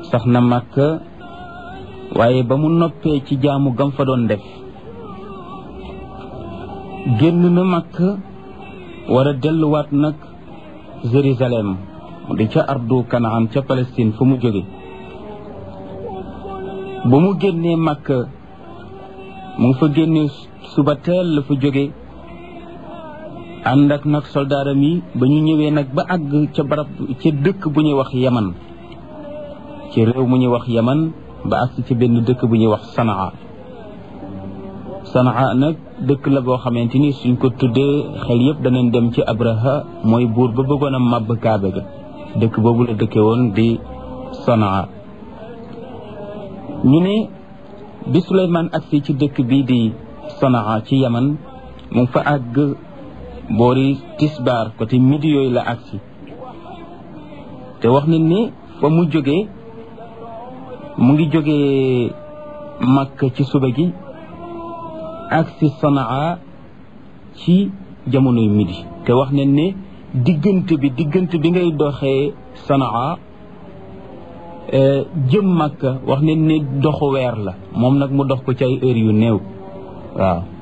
sax na Makka waaye ba mu noppee ci jaamu gam fa doon def génn na Makka war a delluwaat nag Jérusalem mu di ca ardu Kanaan ca Palestine fu mu jóge ba mu génnee Makka mu ngi fa génnee suba teel la fa jóge ànd ak nag soldaaram yi ba ñu ñëwee nag ba àgg ca barab ca dëkk bu ñuy wax Yaman ci réew mu ñuy wax Yaman ba àgg ci benn dëkk bu ñuy wax Sanaa Sanaa nag dëkk la boo xamante ni suñ ko tuddee xel yëpp danañ dem ci Abraha mooy buur ba bëggoon a màbb Kaabe ga dëkk boobu la dëkke woon di Sanaa ñu ne bi Suleymaan agsi ci dëkk bii di Sanaa ci Yaman mu fa àgg boori tisbaar côté midi yooyu la agsi te wax nañ ni fa mu jógee mu ngi jógee Makka ci suba gi agsi Sanaa ci jamonoy midi te wax nañ ne diggante bi diggante bi ngay doxee Sanaa jëm Makka wax nañ ne doxu weer la moom nag mu dox ko ci ay heures yu néew waaw